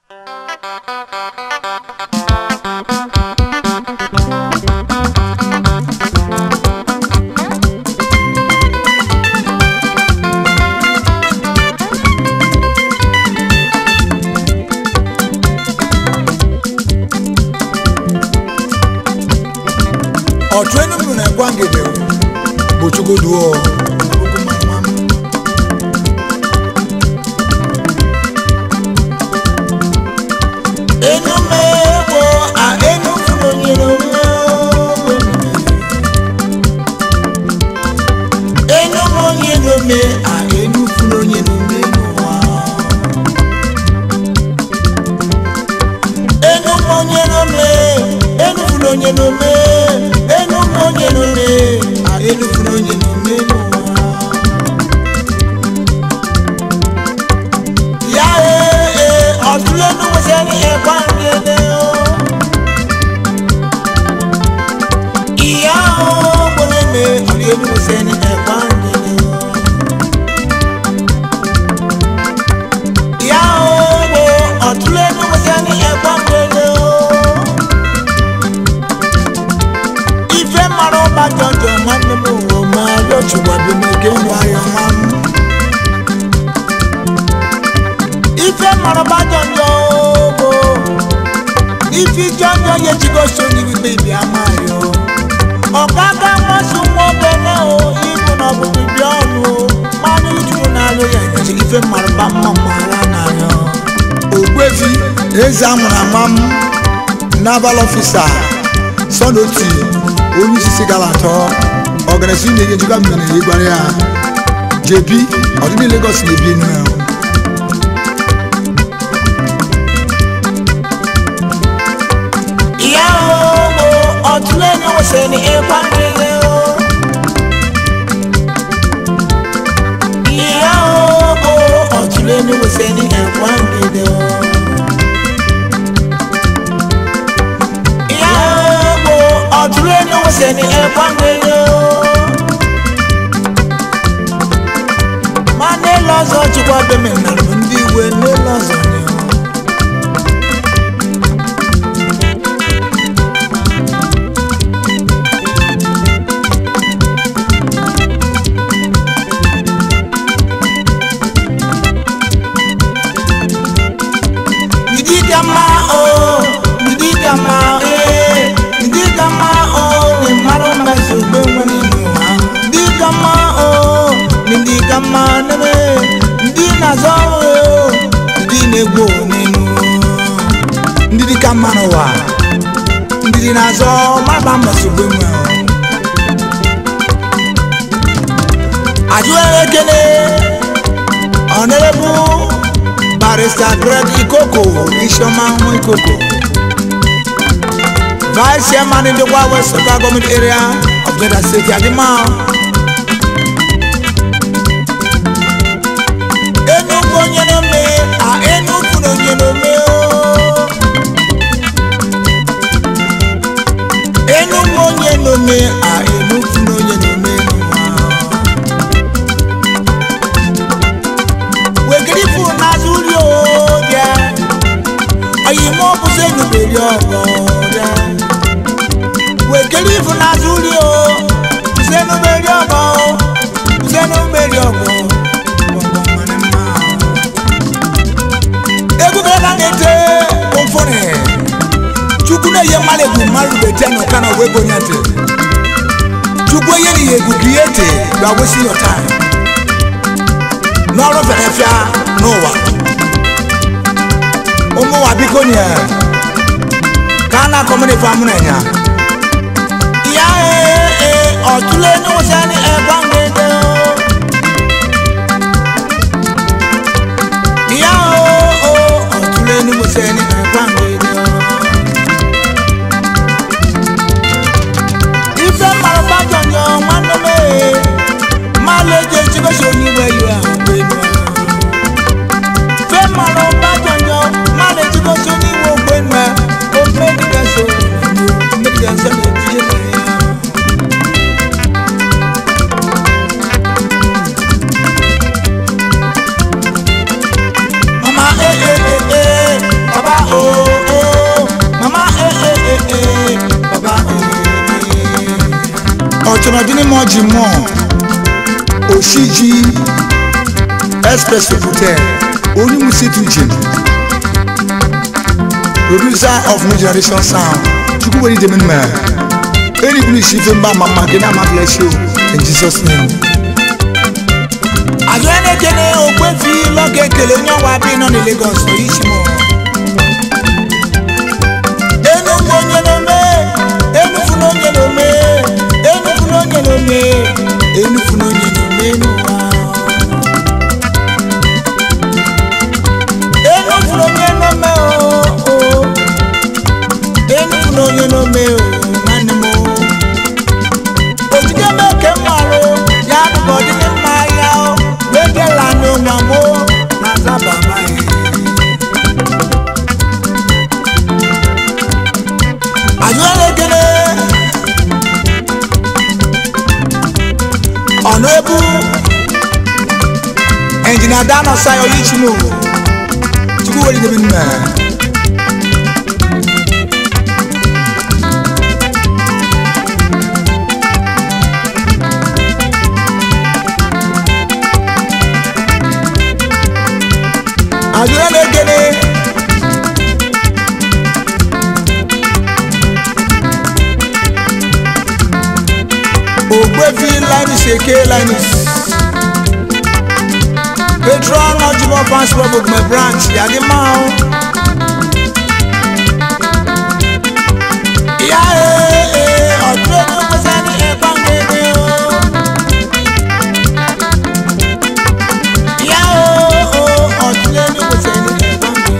ọtụ enum na ẹkwa ngede bụ chukwuduo enume bụ a enu funu nyere enume onye nume a enu funu onye nume n'ụwa enume onye nume enu funu onye nume enume onye nume a enu funu onye nume n'ụwa ya ee ọtụle nume sẹni ẹkwa ngede o ìyá o gbọdọ mi ọtụle nume sẹni ẹkwa ngede o. ìyá o gbọ ọtụle nume sẹni ẹkwa ngede o. ife mara ọba jọjọ nwanne m ụwa ma rịọchụgwa bi n'oge nwayọ nwa m ife mara ọba jọjọ bụ ife jọjọ ya ejigosi onye ikpe ibi ama ya ọkaga nwasu nwa obere o ibu na ọbụbụ bi ọnụ mmanụ juru n'alụ ya nyechi ife mara ọba mma mara na ya ogbefi eze amụrụ ama m naval ọfisa sọnoti onye isi gara atọ ọgarasi na-enye njikwa mmiri na ịgwara ya jebi ọdịnihu Lagos na-ebi enu ya ìyá o ọtúlẹ̀ ni wọ́n ṣe ní ipa nílé o. ìyá o ọtúlẹ̀ ni wọ́n ṣe ní ipa nílé o. ìyá o ọtúlẹ̀ ni wọ́n ṣe ní ipa nílé o. ma n'elu ọzọ chukwu beme na ndị iwe n'elu ọzọ ni o. Ndidama o, ndidama e, ndidama o, ni maro mbezu gbewe nínú ha. Ndidama o, ndidama nebe, ndi nazọ o, ndi negbo nínú. Ndidi kama n'ụwa, ndidi nazọ maba mbezu gbewe o. Ajụere ekele, Honorable barrister greg ikoko isioma nwa ikoko vice chairman ndekwa west local government area of Delta state adima enugwu onye n'ome a enugwu na onye n'ome o enugwu onye n'ome a enugwu na onye n'ome n'ụwa wegirifu n'azụ uri odia oyimo bụzi enuberi ọgọ dia wegirifu n'azụ uri o bụzi enuberi ọgọ bụzi enuberi ọgọ ọgọ mara mma egwu gara na-ete ụfọdụ chukwu na-eyi mmadụ egwu mmadụ bete n'ụka na webo nyete chukwu enye na ya egwu kriete gba wesi your time n'ọrụ fẹrẹfịa n'ụwa ụmụnwa biko nye ka a na-akọ mmiri fa mụrụ enya ya ee ọtụle n'ụsị ni ẹgba ngede ya o ọtụle n'ụsị ni ẹgba ngede ife mara bá jọjọ nwanne m ee ma leje chigosi onyiwe iwe ahụ elu fe mara ọba jọjọ ma le chigosi onyiwe ogbe nna o mmediga so mmediga so na-etinye na ya ọdịni mọ ji mọ oshiji express hotel onimusitu jim producer of new generation sound chukwuweri deminma erigbu isi ife mba mama gị na amabla show in jesus name àjọ ẹnẹkẹlẹ ògbẹ́fì lọ́kẹ̀kẹ̀lẹ̀ yánwá bí iná ní lagos oyíṣimọ̀. enu fonyenome enu funonyenome enu funonyenome enu funonyenome enu wa. enu funonyenome o o enu funonyenome o nwanne m o. ojide meke mmarụ ya nụbọ dị mma ya o wegela n'ụwa mo na zaba maghị ajụelekere ọnụ ebu enjinia dano sayo yichimo chukwu weri debi nna ajụelekere ogbefi linus eke linus patron ọjúbọ fans club ogunmẹ branch yàgì máa ń. ìyá ee ọdún ẹni pèsè ní ẹ̀gbọ́n gbẹgbẹ o. ìyá o ọdún ẹni pèsè ní ẹ̀gbọ́n gbẹgbẹ.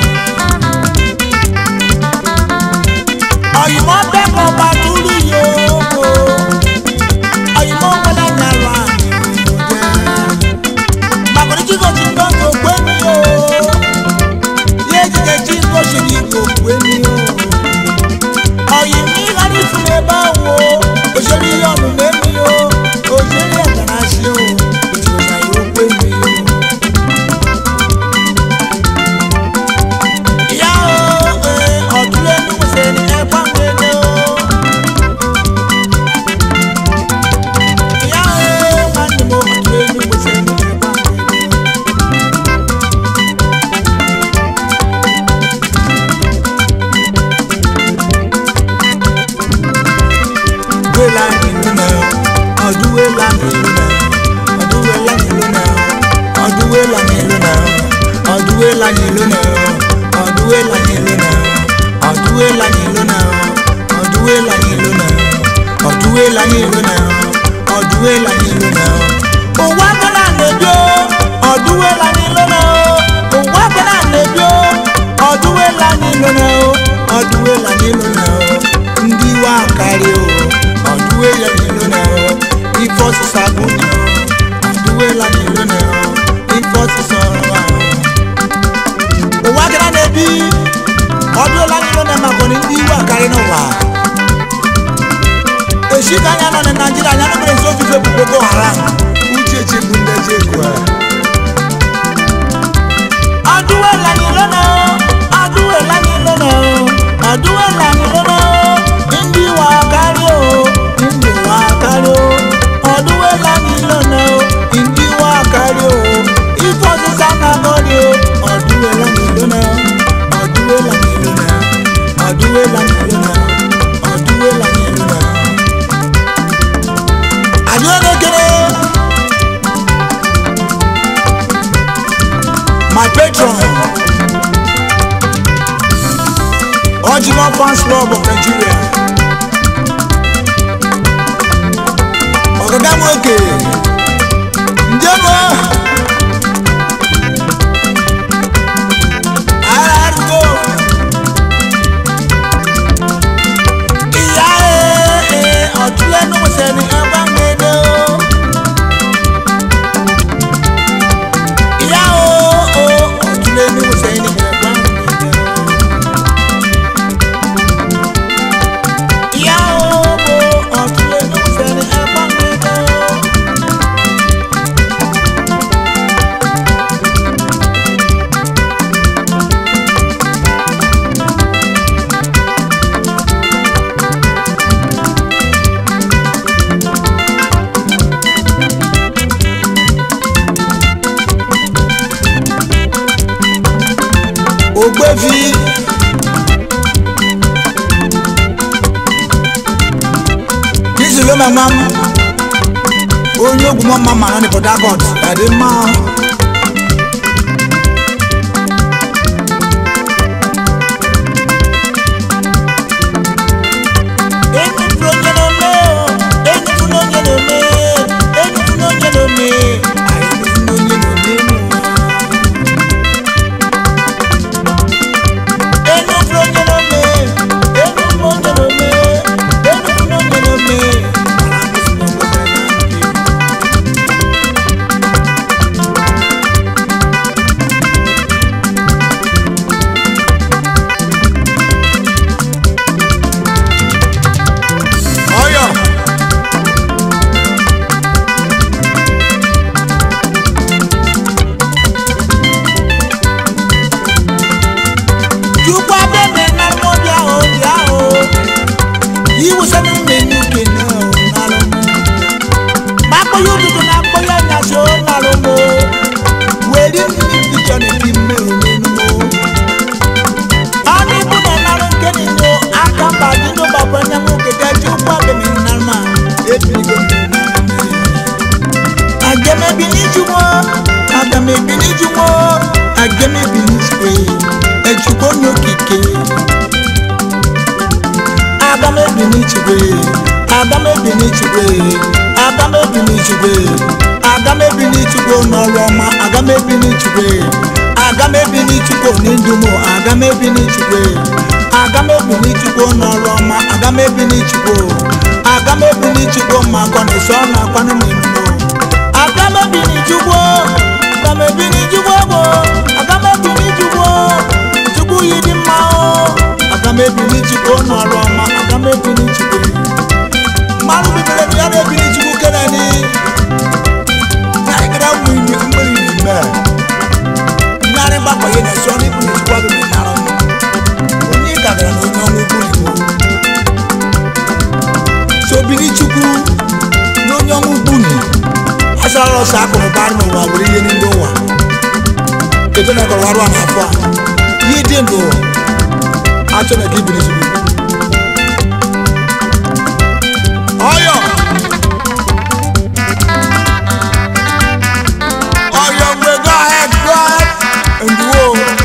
ọ̀yìnbó bẹ́ẹ̀ kọ́ bá dúró yìí o ọyìnbó wọlé nyàrá màkòrò tí kò tún gbọ́ kò gbé mi o yé jìjẹ tí kò ṣe ní kò gbé mi o ọyìn mi láti fún mi bá wo òṣèré ọ̀nù mẹ́mi o òṣèré ẹ̀dáná ṣe o òṣèré ṣàyẹ̀wò gbé mi o. ìyá o ọ̀dún lẹ́nu ṣe ní ẹ̀fọ́ gbẹ̀dẹ̀ o. ìyá o máa ní mo ọ̀dún lẹ́nu ṣe ní ẹ̀fọ́ gbẹ̀dẹ̀ o. wela nílùú náà ọdún wela nílùú náà ọdún wela nílùú náà ọdún wela nílùú náà ọdún wela nílùú náà ọdún wela nílùú náà ọdún wela nílùú náà ọdún wela nílùú náà ọdún wela nílùú náà ọdún wela nílùú náà òwò agbára lèbi o ọdún wela nílùú náà òwò agbára lèbi o ọdún wela nílùú náà ọdún wela nílùú náà ndị wa karị o ọdụwela n'ilo na o ife ọsịsa bụ na o ọdụwela n'ilo na o ife ọsịsa ọrụ a ụwa gara na-ebi ọdụwela n'ilo na maka na ndị iwe akarị n'ụwa echi ka anya nọ na naijiria anya nọ mere nso ofufe bụ boko haram uche chegbu ndị eji egwu a ọdụwela n'ilo na o ọdụwela n'ilo na o ọdụwela n'ilo na o ndị wa akarị o ndị wa akarị o ọdụwela n'ilo na o ndị wa akarị o ife ọsịsa na-agọrị o ọdụwela n'ilo na o ọdụwela n'ilo na o ọdụwela n'ilo na o ọdụwela n'ilo na o adịolekere my patron Ojimo Fans Club of Nigeria. Ọ̀gá nwoke njem o ara arụgo ìyá ee ọ̀túnlẹ́nu sẹ́ni ẹgbẹ́ mẹ́lẹ́ o ìyá o ọ̀túnlẹ́nu sẹ́ni ẹgbẹ́ mẹ́lẹ́ o. ìyá o ọ̀túnlẹ́nu sẹ́ni ẹgbẹ́ mẹ́lẹ́ o. mama m onye ogwu mma ma nọ n'Port Harcourt adị mma enupụrụ onye n'ome enupụrụ onye n'ome enupụrụ onye n'ome enupụrụ onye n'ome enupụrụ onye n'ome enupụrụ onye n'ome enupụrụ onye n'ome ọyọ chukwu abẹ́mi na mọ́bí ahọ́ bí ahọ́ yíwú sẹ́mi mẹ́nu kìnnà nàlọ́ mákò yóò dúdú náà kó yẹ nyàṣó nàlọ́ mọ́ wẹ́rí mi bìjọ ní bí mẹ́rin nínú mọ́ ọ́nì ibú nà nàlọ́ nkẹ́ni ní akamba nínú bàbá nyàmú kẹ̀kẹ́ chukwu abẹ́mi na mà ebiri kò ní agẹmẹbi ní jùmọ̀ agẹmẹbi ní jùmọ̀ agẹmẹbi ní jùmọ̀ ẹ̀jùgbọ́n ní òkìkè agamebi ní jùmọ̀ agamebi ní jùmọ̀ agamebi ní jùmọ̀ agamebi ní jùmọ̀ n'ọrụ ọma agamebi ní jùmọ̀ agamebi ní jùmọ̀ ní ndùmọ̀ agamebi ní jùmọ̀ agamebi ní jùmọ̀ n'ọrụ ọma agamebi ní jùmọ̀ agamebi ní jùmọ̀ ma akọ na ịsọ na akwanụ n'emume agamebi ní jùmọ̀ agamebi ní jùmọ̀ bụ agamebi ní jùmọ̀ chukwu yi dị mma o agamebi ní jùmọ̀ n'ọrụ ọma agamebi ní jùmọ̀ mmadụ bibere bụ ya na-ebi ní jùmọ̀ kenani na ịgara wụ imi mmiri n'ime nyarị gbakọ ya na-esi ọnụ ibu na-ejikwa bụ na onye gagara na onye ọnwụ ugwu n'igbo sobiri chukwu na onye ọnwụ ugwu ni asara ọsọ akụrụ bara n'ụwa were ihe n'ime ụwa kedu na ịkọrọ ọrụ a n'afọ a ihe dị ndụ achọ na ka ibiri chukwu ọyọ ọyọ mgbe go ahead go ahead and go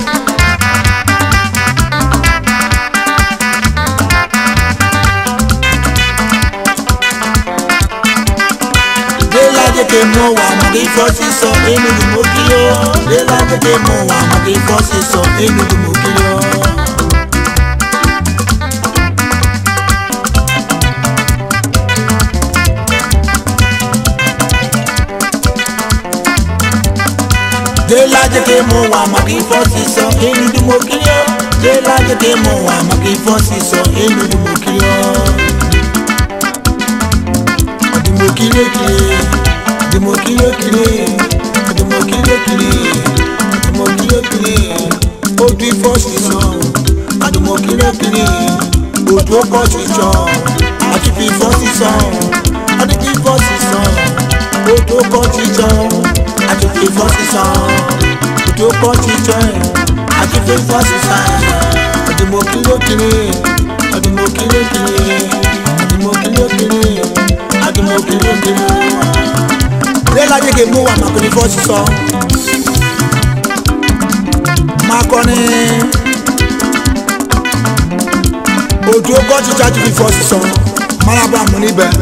Dela tètè mú wa mọ̀ kí fọ́ sísọ inú ni mo kí yó. Dela tètè mú wa mọ̀ kí fọ́ sísọ inú ni mo kí yó. Dela tètè mú wa mọ̀ kí fọ́ sísọ inú ni mo kí yó. Dela tètè mú wa mọ̀ kí fọ́ sísọ inú ni mo kí yó ọdìmọ̀kìlẹ̀kìlẹ̀ ọdìmọ̀kìlẹ̀kìlẹ̀ ọdìmọ̀kìlẹ̀kìlẹ̀ ọdìmọ̀kìlẹ̀kìlẹ̀ odò ìfọ̀sí sàn ọdìmọ̀kìlẹ̀kìlẹ̀ odò ọkọ̀ ṣiṣọ́ àtìfì ìfọ̀sí sàn ọdìfì ìfọ̀sí sàn odò ọkọ̀ ṣiṣọ́ àtìfì ìfọ̀sí sàn odò ọkọ̀ ṣiṣọ́ àtìfì ìfọ̀sí sàn ọdìmọ̀kìlẹ̀kìlẹ̀ ọdìmọ̀kìlẹ̀kìlẹ̀ ọdìmọ̀kìlẹ̀kìlẹ̀ adumokirokiro lẹ́lájẹ́ kì í mú wa màkìrì fọ́ọ̀sì sọ máa kọ́ ní ojú ọkọ̀ títí àti fi fọ́ọ̀sì sọ maraba mú níbẹ̀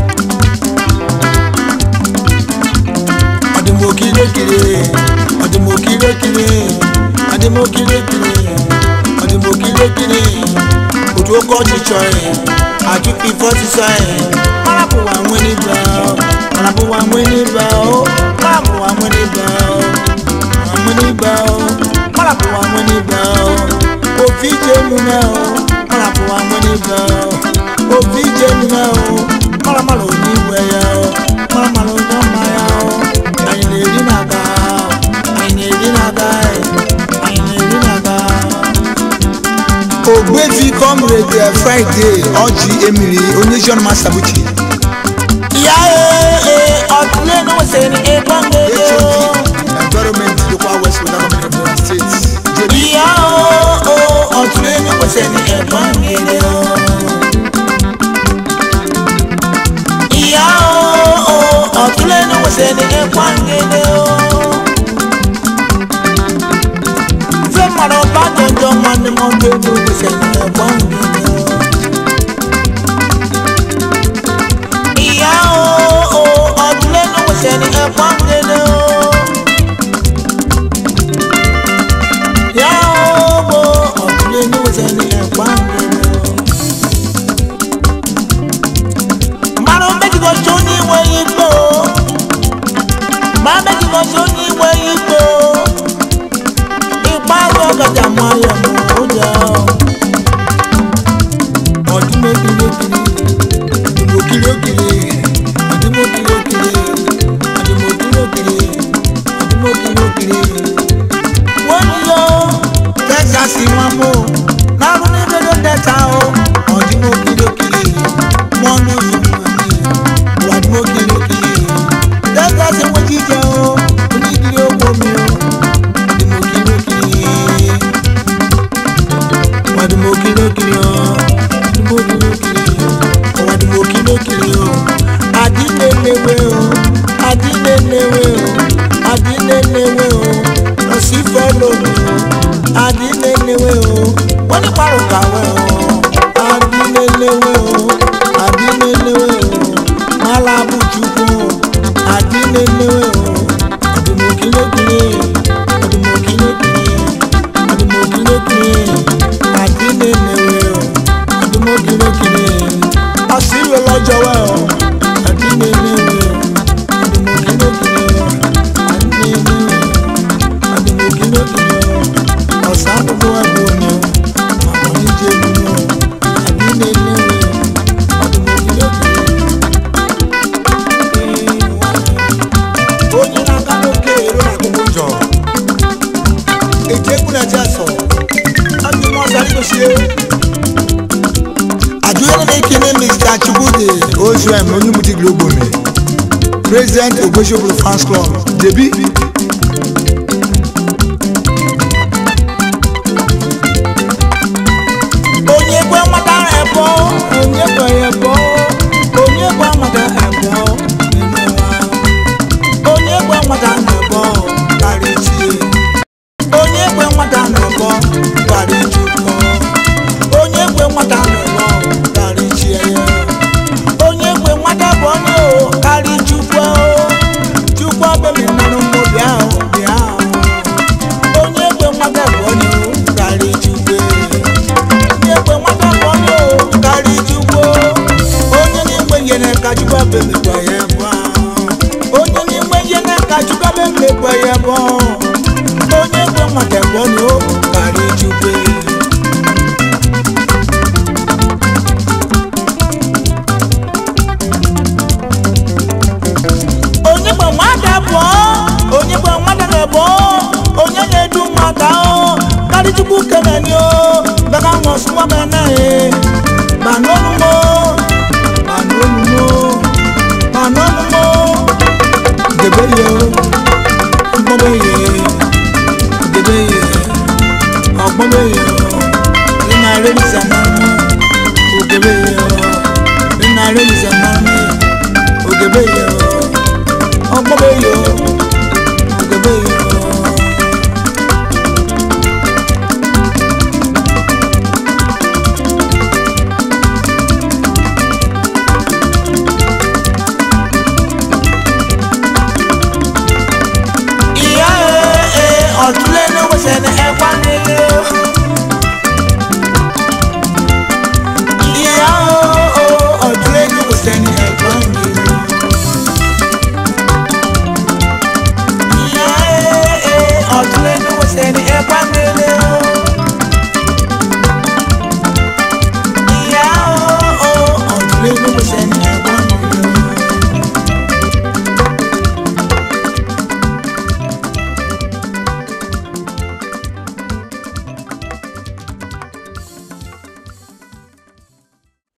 adumokirokire adumokirokire adumokirokire adumokirokire ojú ọkọ̀ títí àti fi fọ́ọ̀sì sọ ẹ̀ marabu wa mwini ba marabu wa mwini ba o marabu wa mwini ba o wa mwini ba o marabu wa mwini ba o òfin jẹnu náà o marabu wa mwini ba o òfin jẹnu náà o maramara òní wẹ̀yà o maramara òní ọmọ ya o àyìn lè rí nàga àyìn lè rí nàga ẹ̀ àyìn lè rí nàga. ògbéfi comrade friday ọjì emiri onye john masabuchi ìyá ee ọ̀túnlé ní wọ́n ṣe ní ẹ̀gbọ́n gbèdé o. environment local west local government of the state jd ìyá o ọ̀túnlé ní wọ́n ṣe ní ẹ̀gbọ́n gbèdé o. nwanne m ọbụ elu kwesịrị ẹ̀gbọ́ ngene o. ìyá o ọdún lẹ́nu kwesịrị ẹ̀gbọ́ ngene o. ìyá o ọdún lẹ́nu kwesịrị ẹ̀gbọ́ ngene o. mmanụ méjì kan tó ní ìwé yìí gbó mmanụ méjì kan tó ní ìwé yìí gbó ìpàgọ́ ọ̀gàjà mọ ayọ̀ mọ́ ó jẹ́ ọ́ ọdún méjì lókìlì ìdìbò kìlì òkìlì ìdìbò kìlì òkìlì ìdìbò kìlì òkìlì ìdìbò kìlì òkìlì. wọ́n ní yọ texas wọn mú lárún ní dodo delta o ọdún kìlì òkìlì mọ́nú ìmọ̀ni ìwádìí kìlì òkìlì texas wọ́n jíjẹ o oníkìlì òkò mi o ìdìbò kìlì òkìlì wadimo kilokili o wadimo kilokili o wadimo kilokili o adilelewe o adilelewe o adilelewe o lọsifẹ lomi o adilelewe o wọn ní parọ kàwé o adilelewe o adilelewe o malabutukwu o adilelewe o wadimo kilokili wadimo kilokili adumokilokile adinelewe o adumokilokile ọsibẹ lọjọwẹ o adinelewe o adumokilokile o adinelewe o adumokilokile o ọsàn gbogbo ẹgbẹ omi o àwọn oníjẹbi o adinelewe o adumokilokile onye na-aga n'oke ero na akwụkwọ njọ èjé kúnlẹ̀ tí a sọ ọdún mọ́ sáré kò ṣe. àjọyọ̀ ní kíní mr chukwudi ozm onímùtí globo mi president ogbésòbò fans club debi. onye gwe nwata ẹ̀bọ onye gwe ẹ̀bọ onye gwe nwata ẹ̀bọ nínú wa onye gwe nwata ẹ̀bọ kárí tiẹ̀ onye gwe nwata n'ọgbọ gbara ijukọ onye gwe nwata n'ụlọ gara ichie ya onye gwe nwata bụ onye o karị chukwu chukwu ọbụmi mmanụ mmụ bịa o, bịa o. onye gwe nwata bụ onye o karị chukwu onye gwe nwata bụ onye o karị chukwu onye n'igwe nyere ka chukwu ọbụmi gwa ya bụ ahụ. onye n'igwe nyere ka chukwu ọbụmi gwa ya bụ ahụ. onye gwe nwata bụ onye o karị chukwu onye gbe nwata bụ onye gbe nwata na-ebu onye na-edu nwata o karị chukwu keneni o baka nwọsụwa mene banolumo banolumo banolumo gebe ye ọgbọbe ye gebe ye ọgbọbe ye nina relisa nanu ogebe ye nina relisa nanu ogebe ye ọgbọbe ye ogebe ye